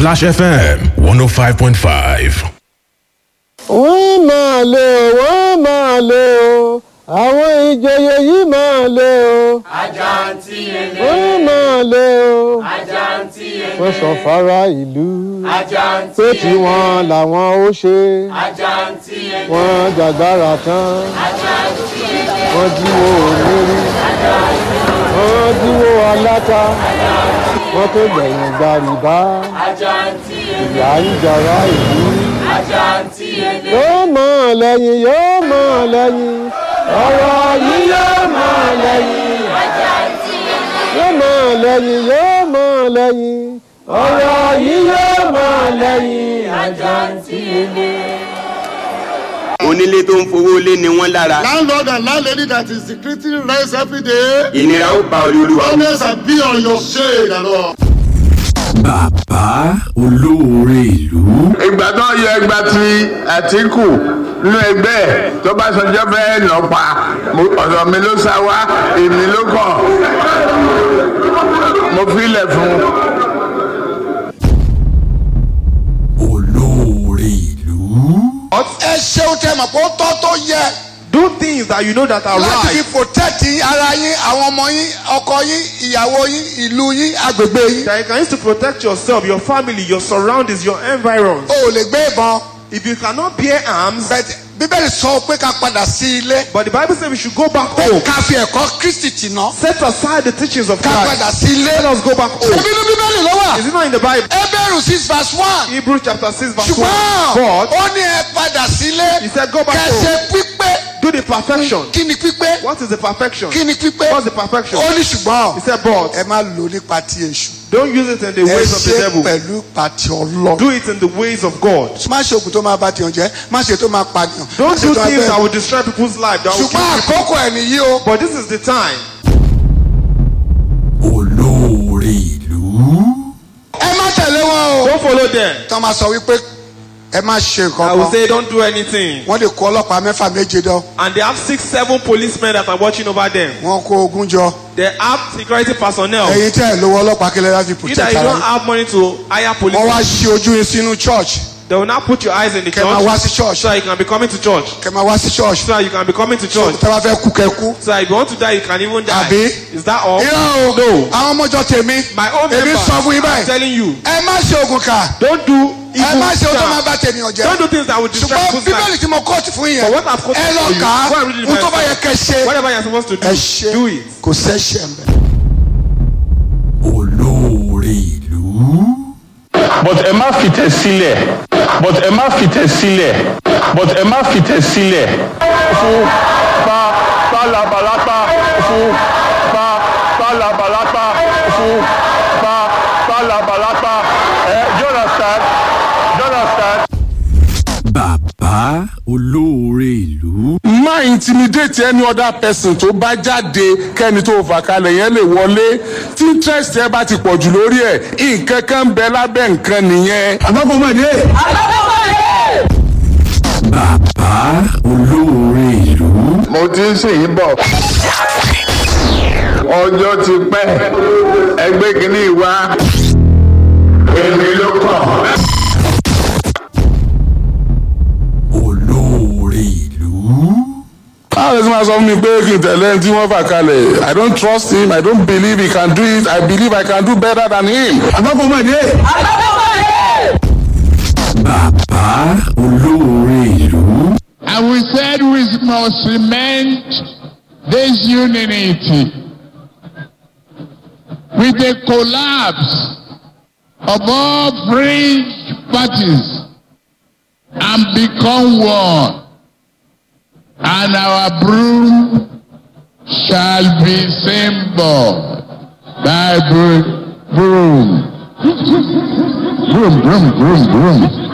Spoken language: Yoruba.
Splash FM 105.5. wọ́n máa lé o wọ́n máa lé o àwọn ìjòyè yìí máa lé o Àjàntí ele, wọ́n máa lé o àjàntí ele, wọ́n sọ fara ìlú àjàntí pé ele, tiwọn làwọn ó ṣe àjàntí ele, wọ́n jàgbára tán àjàntí ele, wọ́n jíwó onírí wọ́n jíwó aláta wọ́n tó gbẹ̀yìn gba rìbá àjàntí ele, ìyá ń jara ìlú àjàntí ele, yóò mọ̀ lẹ́yìn yóò mọ̀ lẹ́yìn ọ̀rọ̀ yìí yóò mọ̀ lẹ́yìn yóò mọ̀ lẹ́yìn yóò mọ̀ lẹ́yìn ọ̀rọ̀ yìí yóò mọ̀ lẹ́yìn àjàntí ele. onílé tó ń fowó lé ni wọ́n lára landlord and landlady that is secreting rents every day. ìnira ó ba olúwa. Always be on your shade and all. bàbá olóore ìlú ìgbà tó yẹ ẹgbà tí àtìkù nínú ẹgbẹ́ ẹ̀ tó bá sọjọ́ fẹ́ nà pa mo- ọ̀dọ̀ mi ló sá wá èmi ló kàn mo filẹ̀ fún un. olóore ìlú ẹ ṣeun tẹ mọ̀ pé ó tọ́ tó yẹ Do things that you know that are láti fi right. protect ara yín àwọn ọmọ yín ọkọ yín ìyàwó yín ìlú yín agbègbè yín. That you can use to protect yourself, your family, your surroundings, your environs. o ò lè gbé ìbọn If you cannot bear arms, bẹ́ẹ̀ bíbélì sọ pé ká padà sí ilé but the Bible says we should go back pé home. ká fi ẹ̀kọ́ kristi tì ná Set aside the teachings of ká padà Christ. sí ilé. Let us go back home. ṣebí ní bíbélì ló wà Is it not in the Bible? Hébérù six verse one Hebrews chapter 6 verse 1. ṣùgbọ́n But ó ní ẹ padà sílé he said go back kẹsẹ̀ home. pípé Do the perfection. kí ni pípé What is the perfection? kí ni pípé What's the perfection? ó ní ṣùgbọ́n He said but ẹ má lò nípa ti èṣù don't use it in the ẹ ways of the ṣe devil. pẹ̀lú pàtì ọlọ́run. Do it in the ways of God. má ṣe oògùn tó máa bá tiyan jẹ́ má ṣe tó máa pànìyàn. má Don't ṣe do tó máa things bẹ́ẹ̀. that will destroy people's life. That will ṣùgbọ́n kill people. àkókò ẹ̀ nìyí o. But this is the time. olóore ìlú ẹ má tẹ̀lé wọn o. Don't follow them. tọ́ ma sọ wípé ẹ má ṣe I nǹkan will kan. say don't do anything. wọ́n lè kó ọlọ́pàá mẹ́fà méje dán. And they have six, seven policemen that are watching over them. wọ́n kó ogun jọ. They have security personnel. ẹ̀yin tẹ́ ẹ̀ lówó ọlọ́pàá kílẹ̀ láti You protect that you ara don't yín. have money to hire police. wọ́n wá ṣí ojú yín sínú church. They will now put your eyes in the kẹ́ máa wá sí church. church. So that you can be coming to church. kẹ́ máa wá sí church. So that you can be coming to church. tẹ́ bá fẹ́ kú kẹ́ kú. So that if you want to die, you can even die. Àbí? Is that all? irọ́ o No. àwọn ọmọjọ tèmi. My own èmi member. sọ fún yín I'm báyìí. telling you. ẹ má ṣe oògùn kà. Don't do ẹ evil. má ṣe ohun tó máa stuff. bá tènìyàn jẹ́. Don't do things that will destroy ṣùgbọ́n people's life. bíbélì tí mo kóòtù fún yín But yẹn what I've quoted ẹ lọ for you, kà á go and read it ohun tó bá yourself. yẹ kẹ́ ṣe Whatever you're supposed to do, ẹ ṣe do it. kò sẹ́ṣẹ̀ mbẹ́. olóore ìlú but ẹ má fìtẹ̀ sílẹ̀ but ẹ má fìtẹ̀ sílẹ̀ but ẹ má fìtẹ̀ sílẹ̀ fún pa pa labalápá fún pa pa labalápá fún pa pa labalápá ẹ jonathan jonathan. bàbá olóore ìlú má intimidate any other person tó bá jáde kẹ́ni tó fà kalẹ̀ yẹn lè wọlé tí interest ẹ bá ti pọ̀ jù lórí ẹ̀ nǹkan kan ń bẹ lábẹ́ nǹkan nìyẹn. àbábọ̀mọ̀dé. bàbá olóore ìlú mo ti ń sìn yín bọ̀ ọjọ́ ti pẹ́ ẹgbẹ́ kìíní wá èmi ló kàn. olóore ìlú báwo lè ti máa sọ fún mi pé kí n tẹ̀lé ẹni tí wọ́n fà kalẹ̀ i don't trust him i don't believe he can do it i believe i can do better than him. àbábọ̀mọ̀dé. bàbá olóore ìlú And we said we must cement this unity with the collapse of all fringe parties and become one. And our broom shall be symbol by broom. Broom, broom, broom, broom, broom.